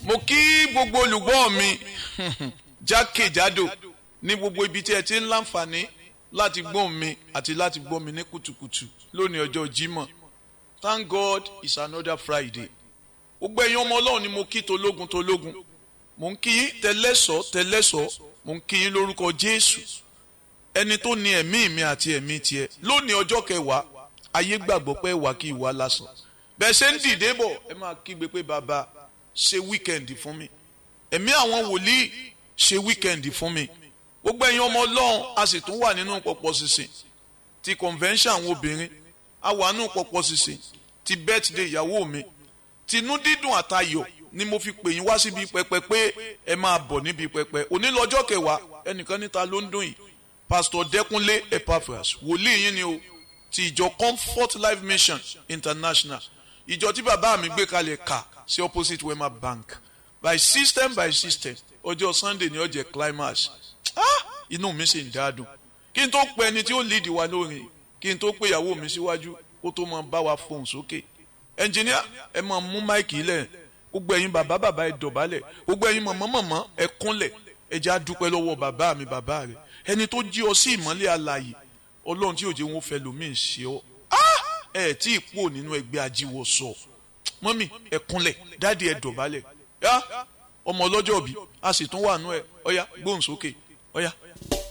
mo kí gbogbo olùgbọ́ mi jákèjádò ní gbogbo ibi tí ẹ ti ń láǹfààní láti gbọ́ mi àti láti gbọ́ mi ní kùtùkùtù lónìí ọjọ́ Jímọ̀ thank God it's another Friday gbogbo ẹ̀yin ọmọ Ọlọ́run ni mo kí tológun tológun mo ń kí yín tẹlẹ́sọ̀ tẹlẹ́sọ̀ mo ń kí yín lórúkọ Jésù ẹni tó ní ẹ̀mí mi àti ẹ̀mí tiẹ̀ lónìí ọjọ́ kẹwàá ayé gbàgbọ́ pé wà kí ìwà lásán bẹ́ẹ̀ ṣe ń dìde bọ̀ ẹ máa kígbe pé bàbá ṣe wíkẹ̀ndì fún mi ẹ̀mí àwọn wòlíì ṣe wíkẹ̀ndì fún mi gbogbo ẹ̀yin ọmọ ọlọ́run a sì tún wà nínú pọ̀pọ̀ sísìn ti convention àwọn obìnrin a wà nínú pọ̀pọ̀ sísìn ti birthday ìyàwó mi tinú dídùn àtayọ̀ ni mo fi pè yín wá síbi pẹpẹ pé ẹ máa bọ̀ níbi pẹpẹ òní lọ́jọ́ kẹwàá ẹnìkan níta ló ń dùn yìí pastor Dẹ́kúnlé Epaphras wòlíì yín ni o ti ìjọ Comfort Life Mission International ìjọ tí bàbá mi gbé kalẹ̀ kà sí opposite Wema Bank by system by system ọjọ́ Sunday ni ó jẹ́ climax ah inú mi sì ń dáadùn kí n tó pe ẹni tí ó lead wa lórin kí n tó pe ìyàwó mi síwájú kó tó máa bá wa fohùn sókè ẹnjìníà ẹ máa mú máìkì lẹ̀ gbogbo ẹ̀yin bàbá bàbá ẹ dọ̀bálẹ̀ gbogbo ẹ̀yin mọ̀mọ́ mọ̀mọ́ ẹ kúnlẹ̀ ẹ jẹ́ àdúpẹ́ lọ́wọ́ bàbá mi bàbá rẹ̀ ẹni tó jí ọ sí ìmọ́lẹ̀ alààyè ọlọ́run tí òjò wọn fẹ́ lómi ṣe ọ ẹ tí ì pò nínú ẹgbẹ́ ajíwọ sọ mọ́mì ẹ kúnlẹ̀ dáàdi ẹ dọ̀bálẹ̀ yá ọmọ ọlọ́jọ́ bí a sì tún wà nú ẹ ọ̀yá gbóhùn sókè ọ̀yá.